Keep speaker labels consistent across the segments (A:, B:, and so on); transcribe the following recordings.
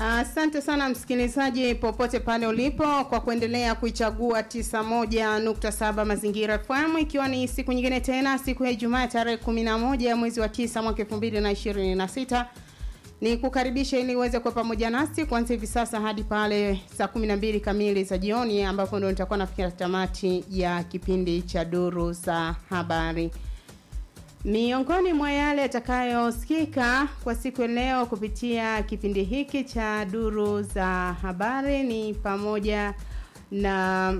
A: Asante uh, sana msikilizaji popote pale ulipo kwa kuendelea kuichagua 91.7 Mazingira FM ikiwa ni siku nyingine tena siku ya Ijumaa tarehe 11 ya mwezi wa 9 mwaka 2026 ni kukaribisha ili uweze kuwa pamoja nasi kuanzia hivi sasa hadi pale saa 12 kamili za jioni ambapo ndio nitakuwa nafikia tamati ya kipindi cha duru za habari. Miongoni mwa yale yatakayosikika kwa siku ya leo kupitia kipindi hiki cha duru za habari ni pamoja na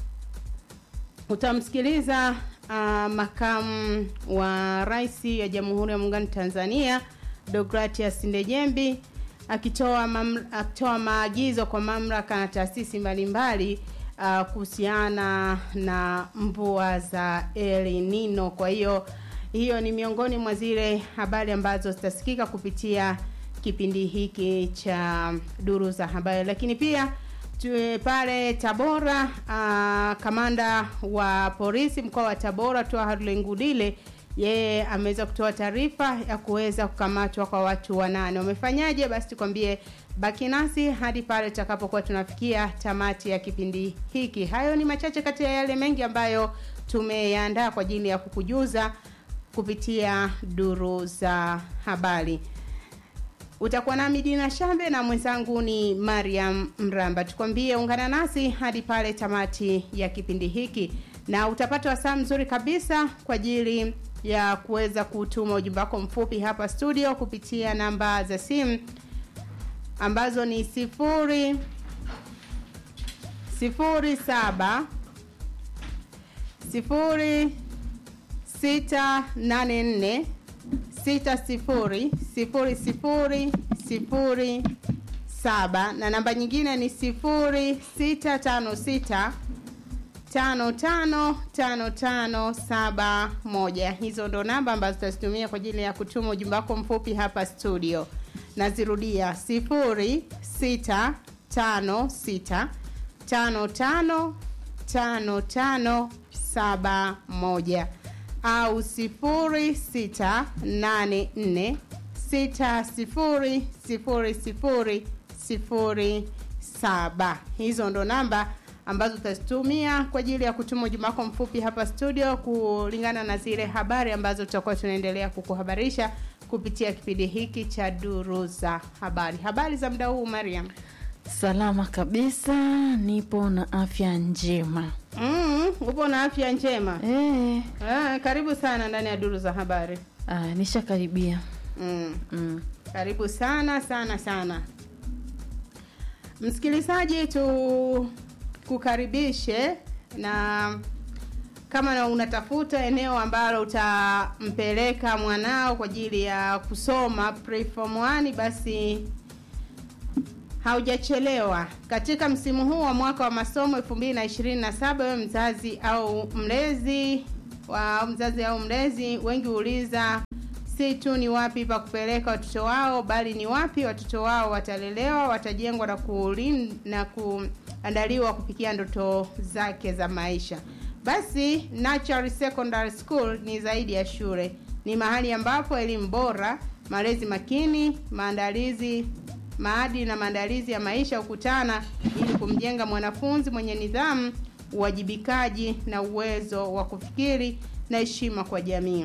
A: utamsikiliza uh, makamu wa rais ya Jamhuri ya Muungano Tanzania Deogratias Ndejembi akitoa akitoa maagizo kwa mamlaka na taasisi mbalimbali uh, kuhusiana na mvua za El Nino. Kwa hiyo hiyo ni miongoni mwa zile habari ambazo zitasikika kupitia kipindi hiki cha duru za habari, lakini pia tuwe pale Tabora. Uh, kamanda wa polisi mkoa wa Tabora Twaha Ngudile yeye ameweza kutoa taarifa ya kuweza kukamatwa kwa watu wanane. Wamefanyaje? Basi tukwambie, baki nasi hadi pale tutakapokuwa tunafikia tamati ya kipindi hiki. Hayo ni machache kati ya yale mengi ambayo tumeyaandaa kwa ajili ya kukujuza kupitia duru za habari. Utakuwa nami Dina Shambe na mwenzangu ni Mariam Mramba. Tukwambie ungana nasi hadi pale tamati ya kipindi hiki, na utapata wasaa mzuri kabisa kwa ajili ya kuweza kutuma ujumbe wako mfupi hapa studio kupitia namba za simu ambazo ni sifuri sifuri saba sifuri sita nane nne sita sifuri sifuri sifuri sifuri saba na namba nyingine ni sifuri sita tano sita tano tano tano tano saba moja. Hizo ndo namba ambazo tutazitumia kwa ajili ya kutuma ujumbe wako mfupi hapa studio. Nazirudia sifuri sita tano sita tano tano tano tano saba moja au sifuri sita nane nne sita sifuri sifuri sifuri sifuri saba. Hizo ndo namba ambazo tutazitumia kwa ajili ya kutuma ujumbe wako mfupi hapa studio kulingana na zile habari ambazo tutakuwa tunaendelea kukuhabarisha kupitia kipindi hiki cha duru za habari. Habari za muda huu Mariam?
B: Salama kabisa, nipo na afya njema.
A: Mm, upo na afya njema
B: Eh,
A: ah, karibu sana ndani ya duru za habari.
B: ah, nishakaribia.
A: Mm.
B: Mm.
A: Karibu sana sana sana msikilizaji, tukukaribishe na kama na unatafuta eneo ambalo utampeleka mwanao kwa ajili ya kusoma preform 1 basi haujachelewa. Katika msimu huu wa mwaka wa masomo 2027 wewe mzazi au mlezi wa mzazi au mlezi, wengi huuliza si tu ni wapi pa kupeleka watoto wao, bali ni wapi watoto wao watalelewa, watajengwa na kulin, na kuandaliwa kufikia ndoto zake za maisha. Basi Natural Secondary School ni zaidi ya shule, ni mahali ambapo elimu bora, malezi makini, maandalizi maadili na maandalizi ya maisha hukutana ili kumjenga mwanafunzi mwenye nidhamu, uwajibikaji na uwezo wa kufikiri na heshima kwa jamii.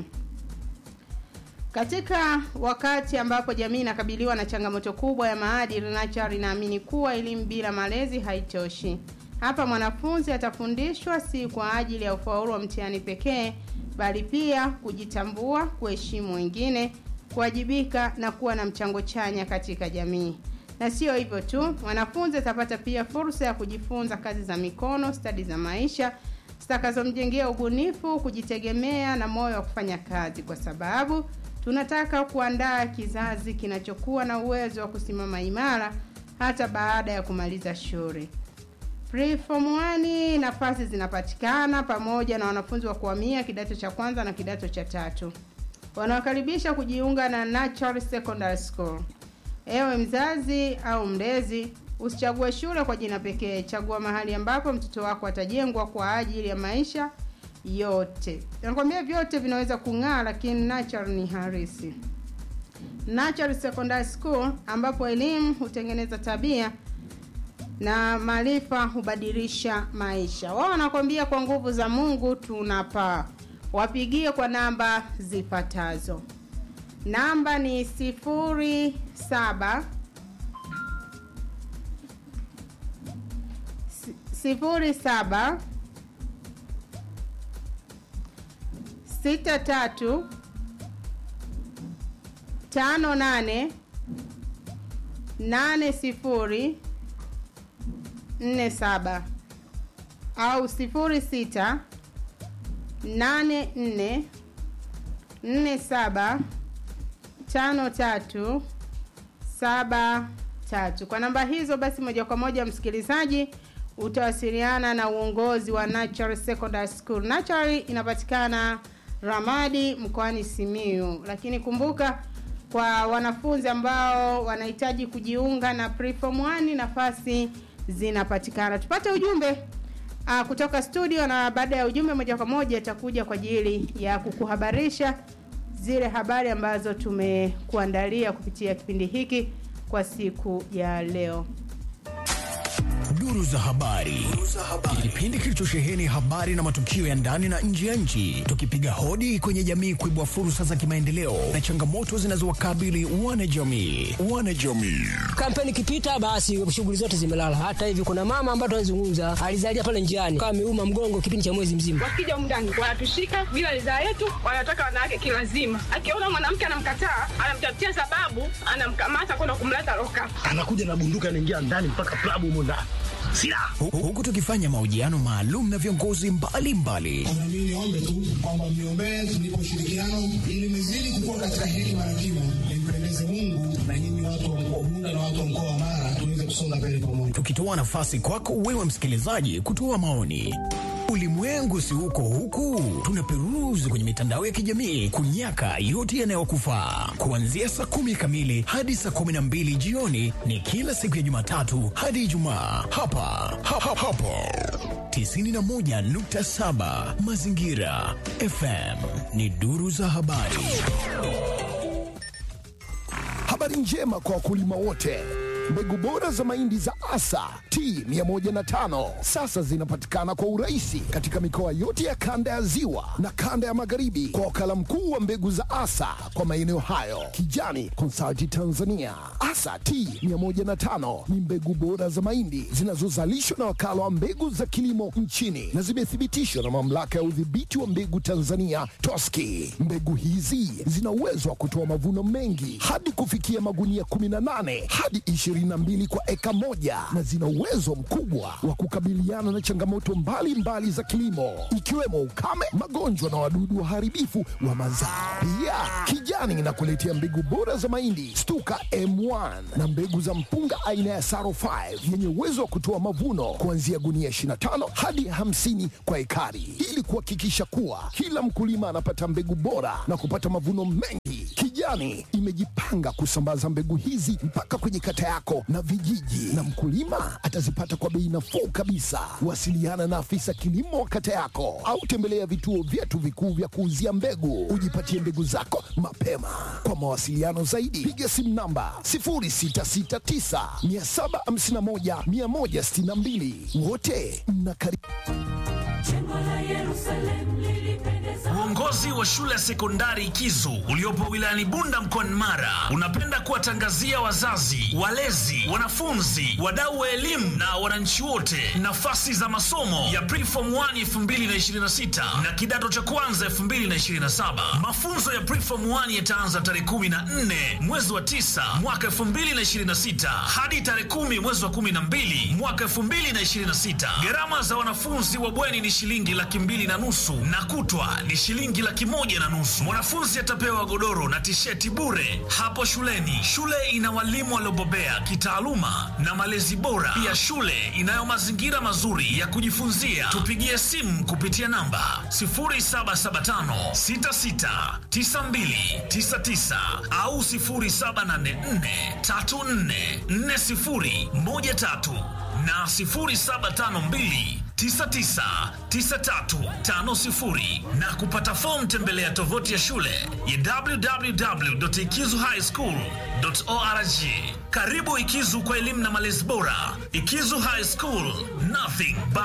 A: Katika wakati ambapo jamii inakabiliwa na changamoto kubwa ya maadili, Natural inaamini kuwa elimu bila malezi haitoshi. Hapa mwanafunzi atafundishwa si kwa ajili ya ufaulu wa mtihani pekee, bali pia kujitambua, kuheshimu wengine, kuwajibika na kuwa na mchango chanya katika jamii. Na sio hivyo tu, mwanafunzi atapata pia fursa ya kujifunza kazi za mikono, stadi za maisha zitakazomjengea ubunifu, kujitegemea na moyo wa kufanya kazi, kwa sababu tunataka kuandaa kizazi kinachokuwa na uwezo wa kusimama imara hata baada ya kumaliza shule. Preform 1 nafasi zinapatikana pamoja na wanafunzi wa kuhamia kidato cha kwanza na kidato cha tatu. Wanawakaribisha kujiunga na Natural Secondary School. Ewe mzazi au mlezi, usichague shule kwa jina pekee, chagua mahali ambapo mtoto wako atajengwa kwa ajili ya maisha yote. Nakwambia vyote vinaweza kung'aa, lakini Natural ni harisi. Natural Secondary School ambapo elimu hutengeneza tabia na maarifa hubadilisha maisha. Wao wanakwambia kwa nguvu za Mungu tunapaa. Wapigie kwa namba zifuatazo. Namba ni sifuri saba si- sifuri saba sita tatu tano nane nane sifuri nne saba au sifuri sita nane nne nne saba tano tatu saba tatu. Kwa namba hizo basi, moja kwa moja msikilizaji utawasiliana na uongozi wa Natural Secondary School. Natural inapatikana Ramadi mkoani Simiyu, lakini kumbuka kwa wanafunzi ambao wanahitaji kujiunga na preform 1 nafasi zinapatikana. Tupate ujumbe uh, kutoka studio, na baada ya ujumbe moja kwa moja itakuja kwa ajili ya kukuhabarisha zile habari ambazo tumekuandalia kupitia kipindi hiki kwa siku ya leo.
C: Duru za habari, kipindi kilichosheheni habari na matukio ya ndani na nje ya nchi, tukipiga hodi kwenye jamii kuibua fursa za kimaendeleo na changamoto zinazowakabili wanajamii. Wanajamii
D: kampeni ikipita basi shughuli zote zimelala. Hata hivi kuna mama ambaye tunazungumza alizalia pale njiani kama ameuma mgongo kipindi cha mwezi mzima.
E: wakija humu ndani wanatushika bila ridhaa yetu, wanataka wanawake kilazima. Akiona mwanamke anamkataa, anamtafutia sababu, anamkamata kwenda kumleta loka.
F: anakuja na bunduki anaingia ndani mpaka klabu humo ndani silaha
C: Hu- huku tukifanya mahojiano maalum na viongozi mbalimbali
G: Na mimi niombe tu kwamba mniombee tulipo ushirikiano ili nizidi kukua katika hekima na kima, nimpendeze Mungu na nyinyi watu wa mkoa Bunda na watu wa mkoa wa Mara tuweze kusonga mbele pamoja.
C: tukitoa nafasi kwako wewe msikilizaji kutoa maoni. Ulimwengu si uko huku, tunaperuzi kwenye mitandao ya kijamii kunyaka yote yanayokufaa. Kuanzia saa kumi kamili hadi saa kumi na mbili jioni ni kila siku ya Jumatatu hadi Ijumaa hapa ha, ha, hapo 91.7 Mazingira FM ni duru za habari.
H: Habari njema kwa wakulima wote. Mbegu bora za mahindi za Asa T105 sasa zinapatikana kwa urahisi katika mikoa yote ya kanda ya Ziwa na kanda ya Magharibi kwa wakala mkuu wa mbegu za Asa kwa maeneo hayo, Kijani Consulting Tanzania. Asa T105 ni mbegu bora za mahindi zinazozalishwa na wakala wa mbegu za kilimo nchini na zimethibitishwa na mamlaka ya udhibiti wa mbegu Tanzania TOSCI. Mbegu hizi zina uwezo wa kutoa mavuno mengi hadi kufikia magunia 18 hadi 22 kwa eka moja na zina uwezo mkubwa wa kukabiliana na changamoto mbalimbali mbali za kilimo ikiwemo ukame, magonjwa na wadudu waharibifu wa mazao. Pia Kijani inakuletea mbegu bora za mahindi Stuka M1 na mbegu za mpunga aina ya Saro 5 yenye uwezo wa kutoa mavuno kuanzia gunia 25 hadi 50 kwa ekari ili kuhakikisha kuwa kila mkulima anapata mbegu bora na kupata mavuno mengi. Kijani imejipanga kusambaza mbegu hizi mpaka kwenye kata yako na vijiji, na mkulima atazipata kwa bei nafuu kabisa. Wasiliana na afisa kilimo wa kata yako au tembelea vituo vyetu vikuu vya kuuzia mbegu, ujipatie mbegu zako mapema. Kwa mawasiliano zaidi, piga simu namba 0669 751 162. Wote mnakaribishwa.
I: Uongozi wa shule ya sekondari Kizu uliopo wilayani Bunda mkoani Mara unapenda kuwatangazia wazazi, walezi, wanafunzi, wadau wa elimu na wananchi wote nafasi za masomo ya Preform 1 2026 na kidato cha kwanza 2027. Mafunzo ya Preform 1 yataanza tarehe 14 mwezi wa 9 mwaka 2026 hadi tarehe 10 mwezi wa 12 mwaka 2026. Gharama za wanafunzi wa bweni ni shilingi laki mbili na nusu na kutwa ni shilingi laki moja na nusu. Mwanafunzi atapewa godoro na tisheti bure hapo shuleni. Shule ina walimu waliobobea kitaaluma na malezi bora. Pia shule inayo mazingira mazuri ya kujifunzia. Tupigie simu kupitia namba 0775 66 92 99 au 0784 34 40 13 na 0752 999350 na kupata fomu tembelea tovuti ya shule ya www.ikizuhighschool.org. Karibu Ikizu kwa elimu na malezi bora. Ikizu High School, nothing but